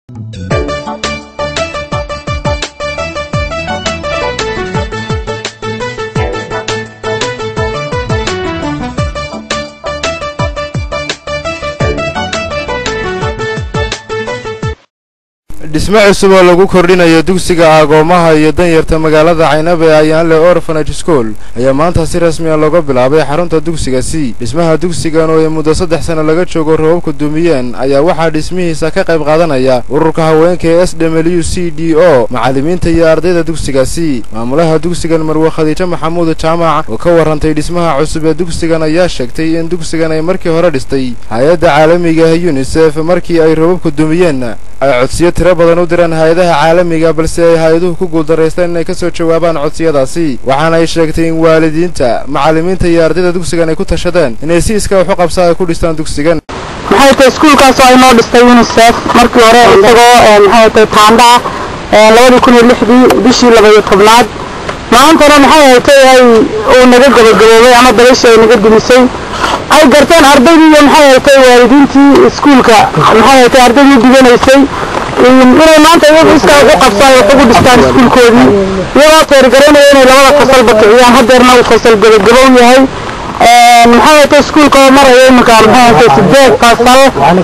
dhisme cusub oo lagu kordhinayo dugsiga agoomaha iyo danyarta magaalada caynaba ee ayaanle orphanage school ayaa maanta si rasmi a looga bilaabay xarunta dugsiga c dhismaha dugsigan oo ay muddo saddex sano laga joogo roobabku dumiyeen ayaa waxaa dhismihiisa ka qayb qaadanaya ururka haweenka ee s w c d o macallimiinta iyo ardayda dugsiga c maamulaha dugsigan marwe khadiijo maxamuud jaamac oo ka warrantay dhismaha cusub ee dugsigan ayaa sheegtay in dugsigan ay markii hore dhistay hay-adda caalamiga ah yunisef markii ay roobabku dumiyeen ay codsiyo tiro badan u direen hay-adaha caalamiga balse ay hay-aduhu ku guuldaraysteen inay ka soo jawaabaan codsiyadaasi waxaana ay sheegtay in waalidiinta macallimiinta iyo ardayda dugsigan ay ku tashadeen inay si iska wax u qabsaa ay ku dhistaan dugsigan maxay tahay iskuulkaas oo ay noo dhistay unisef markii hore isagoo maxay tahay taanda ah labadii kun iyo lixdii bishii labaiyo tobnaad maantana maxay haytay ay uu naga gabagaboobay ama dabashii ay naga dumisay ay garteen ardaydii iyo maxay haytay waalidiintii iskuulka maxay haytay ardaydii diganaysay inay maanta iyagu iskaa ugu qabsaan wax ugu dhistaan iskuulkoodii iyagoo teergaraynaya inay labada fasalba kiciyaan hadeerna uu fasal gabagabow yahay maxay haytay iskuulka oo maraya iminka maxay haytay sideed fasal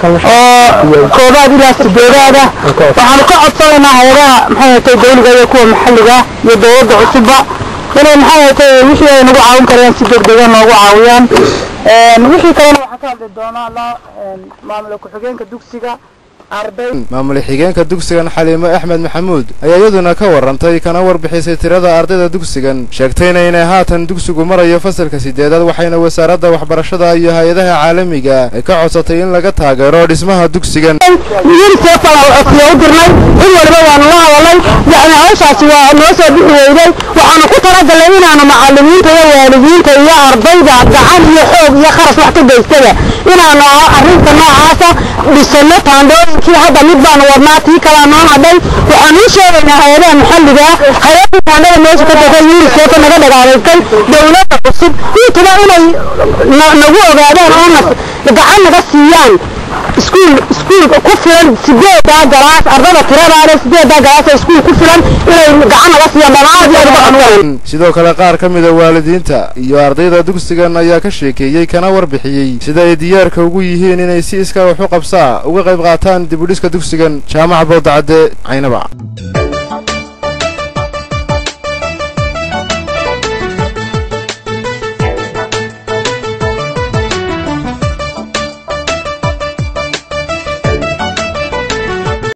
oo koobaad ilaa sideedaad ah waxaanu ka codsanaynaa hay-adaha maxay haytay dawliga iyo kuwa maxalliga iyo dawladda cusubba inay maxay haytay wixii ay nagu caawin karayaan si degdega noogu caawiyaan wixii kalena waxaa ka hadli doonaa la maamula ku-xigeenka dugsiga maamul xigeenka dugsigan xaliimo axmed maxamuud ayaa iyaduna ka warrantay kana warbixisay tirada ardayda dugsigan sheegtayna inay haatan dugsigu marayo fasalka sideedaad waxayna wasaaradda waxbarashada iyo hay-adaha caalamiga ay ka codsatay in laga taageero dhismaha dugsigan unisef aan codsiyo u dirnay cid waliba waanu la hadalnay yacni hawshaasi waa noo soo bixi weyday waxaanu ku talagalnay inaanu macallimiinta iyo waalidiinta iyo ardayda gacan iyo xoog iyo kharash wax ka geystada inaanu arrinta noocaasa dhisano taandooyinkii hadda mid baanu wadnaa tii kalaa noo hadhay waxaanu u sheegaynaa hay-adaha maxalliga hay-adii taandhada meesha ka degay unisef naga dhagaalaystay dawladda cusub intuba inay nagu ogaadaan oo gacan naga siiyaan iskuul iskuul ku filan sideedaa galaas ardada tiradaale sideedaa galaas ee iskuul ku filan inay gacan naga siiyaan dhammaan sidoo kale qaar ka mida waalidiinta iyo ardayda dugsigan ayaa ka sheekeeyey kana warbixiyey sida ay diyaarka ugu yihiin inay si iskaa wax u qabsaa uga qayb qaataan dib u dhiska dugsigan jaamaca boodacadde caynaba